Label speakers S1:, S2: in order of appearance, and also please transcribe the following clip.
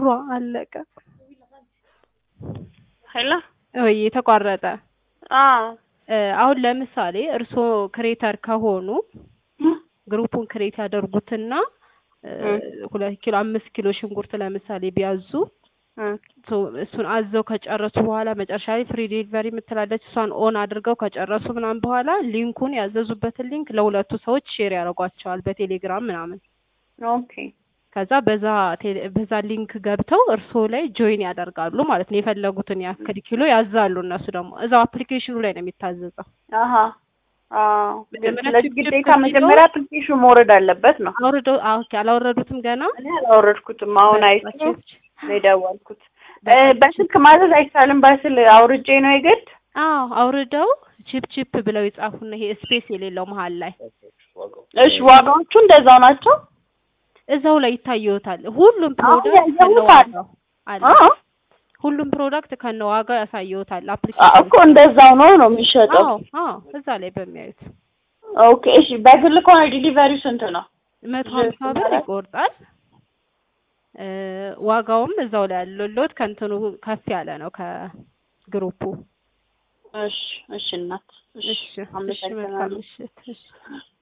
S1: አለቀ።
S2: ሄሎ
S1: ወይ ተቋረጠ።
S2: አዎ
S1: እ አሁን ለምሳሌ እርስዎ ክሬተር ከሆኑ ግሩፑን ክሬት ያደርጉትና እ ሁለት ኪሎ አምስት ኪሎ ሽንኩርት ለምሳሌ ቢያዙ
S2: እም
S1: ሶ እሱን አዘው ከጨረሱ በኋላ መጨረሻ ላይ ፍሪ ዴሊቨሪ የምትላለች እሷን ኦን አድርገው ከጨረሱ ምናምን በኋላ ሊንኩን ያዘዙበትን ሊንክ ለሁለቱ ሰዎች ሼር ያደርጓቸዋል በቴሌግራም ምናምን።
S2: ኦኬ
S1: ከዛ በዛ ቴሌ- በዛ ሊንክ ገብተው እርስዎ ላይ ጆይን ያደርጋሉ ማለት ነው። የፈለጉትን ያክል ኪሎ ያዛሉ። እነሱ ደግሞ እዛው አፕሊኬሽኑ ላይ ነው የሚታዘዘው።
S2: አሀ አዎ
S1: መጀመሪያ
S2: ስለዚህ
S1: ችግር
S2: ግዴታ
S1: ከሚለው-
S2: መጀመሪያ አፕሊኬሽኑ መውረድ አለበት ነው
S1: አውርደው አዎ፣ ኦኬ፣ አላወረዱትም ገና
S2: እኔ አላወረድኩትም አሁን አይቼ
S1: በቃ
S2: ነው የደወልኩት እ በስልክ ማዘዝ አይቻልም በስል አውርጄ ነው የግድ
S1: አዎ አውርደው ቺፕ ቺፕ ብለው ይጻፉና ይሄ ስፔስ የሌለው መሀል ላይ
S2: እሺ ዋጋዎቹ እንደዛው ናቸው
S1: እዛው ላይ ይታየዎታል። ሁሉም
S2: አሁን
S1: ፕሮዳክት
S2: ያየሁት
S1: ከነዋጋው አለ።
S2: አ
S1: ሁሉም ፕሮዳክት ከነዋጋው ያሳየዎታል።
S2: አ-
S1: አፕሊኬሽን
S2: እኮ እንደዛው ነው ነው የሚሸጠው
S1: አዎ አዎ እዛ ላይ በሚያዩት
S2: ኦኬ እሺ በግል ከሆነ ዲሊቨሪው ስንት ነው
S1: መቶ ሀምሳ ብር ይቆርጣል። እ ዋጋውም እዛው ላይ ያለሎት ከእንትኑ ከፍ ያለ ነው ከግሩፑ።
S2: እሺ እሺ እናት
S1: እሺ እሺ መልካም
S2: አመሰግናለሁ
S1: ምሽት። እሺ